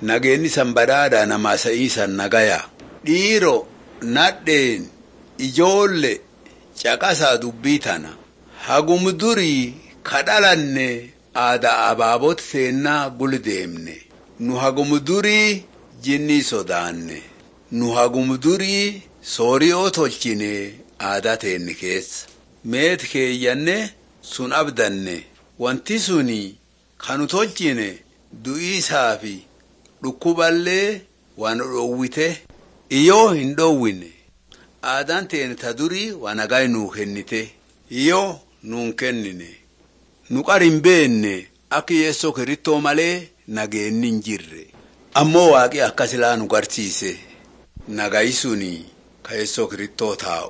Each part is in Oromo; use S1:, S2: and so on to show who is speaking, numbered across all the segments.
S1: nageenni san badhaadha namaa sa'iisan nagaya dhiiro nadheen ijoolle caqasaa dubbii tana hagum durii kadhalanne aadaa abaabot seennaa gul deemne nu hagum durii jinnii sodaanne nu hagum durii sooriyoo tolchine aadaa teenni keessa meet keeyyanne sun abdanne wanti suni kanu tolchine du'iisaa fi dhukkuballee waan dhoowwite iyoo hin dhoowwine aadaan teene ta durii waan nagaa nuu kennite iyoo nuun kennine nu qar hin beenne akka yeessoo kirittoo malee nageenni hin jirre ammoo waaqi akka silaa nu garsiise nagayi suni ka yeessoo kirittoo taa'u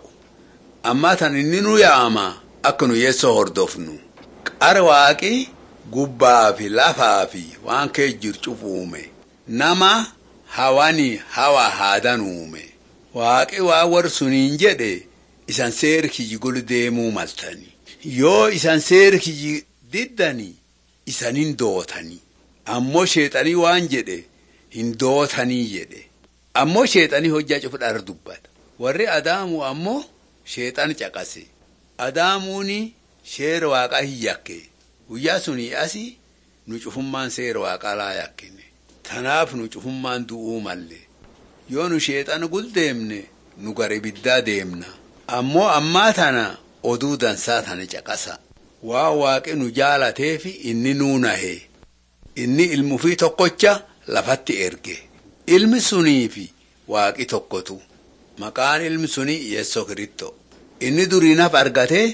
S1: ammaa tan inni nu yaa'ama akka nu yeessoo hordofnu qar waaqi gubbaa fi lafaa fi waan kee jircuuf uume nama hawani hawa haadan uume waaqi waa war suniin jedhe isan seer kiyyi gol deemuu maltani yoo isan seer kiyyi diddani isanin dootani ammoo sheexanii waan jedhe hin dootanii jedhe ammoo sheexanii hojjaa cufudhar dubbata warri adaamu ammoo sheexan caqase adaamuuni sheera waaqaa hin yakke guyyaa sunii asi nu cufummaan seera waaqaa laa yakkine tanaaf nu cufummaan du'uu malle yoo nu sheexana gul deemne nu gara ibiddaa deemna ammoo ammaa tana oduu dansaa tana caqasa waa waaqi nu jaalateefi inni nuu nahe inni ilmufii tokkocha lafatti erge ilmi suniifi waaqi tokkotu maqaan ilmi sunii yeessoo kiritto inni duriinaf argatee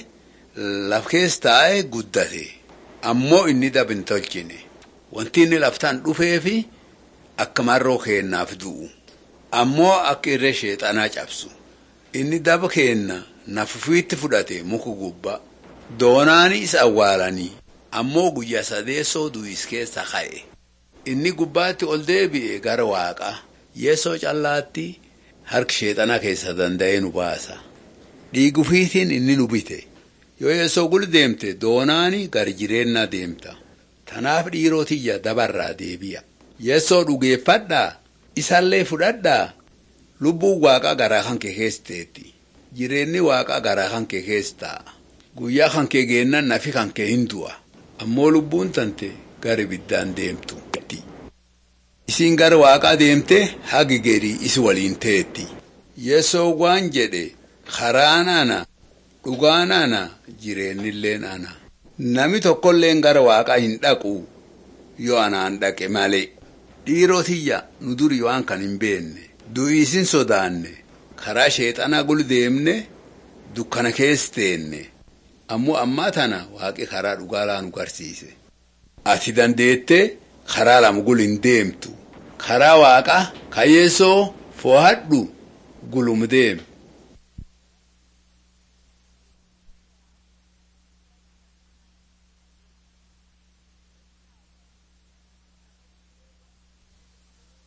S1: laf keessa taa'ee guddate ammoo inni dab hin tolchine wanti inni laftaan dhufeefi akka marroo keennaaf du'u ammoo akka irree sheexanaa cabsu inni daba keenna nafufiitti fudhate muku gubbaa doonaani isa awwaalanii ammoo guyyaa sadeessoo du'is keessa ka'e inni gubbaatti ol deebi'e gara waaqaa yeessoo callaatti harki sheexanaa keessa danda'ee nu baasa dhiigufiitiin inni nu bite yoo yeessoo gul deemte doonaani gar jireennaa deemta tanaaf dhiirotiyya dabarraa deebi'a yeessoo dhugeeffadhaa isallee fudhadhaa lubbuun waaqaa garaa kan kee keesseetti jireenyi waaqaa garaa kan kee keessa taa'a guyyaa kan kee geennan nafi kan kee hin du'a ammoo lubbuun tante gara ibiddaan deemtu isiin gara waaqaa deemte hagi geedii isi waliin teetti yeessoo waan jedhe karaan ana dhugaan ana jireennilleen ana nami tokkolleen gara waaqaa hin dhaqu yoo anaan dhaqe malee dhiirotiyya nu duri waan kan hin beenne du'iisin sodaanne karaa sheexanaa gul deemne dukkana keessa teenne ammoo ammaa tana waaqi karaa dhugaalaa nu garsiise ati dandeette karaa lama gul hin deemtu karaa waaqaa kayeessoo foohadhu gulum deem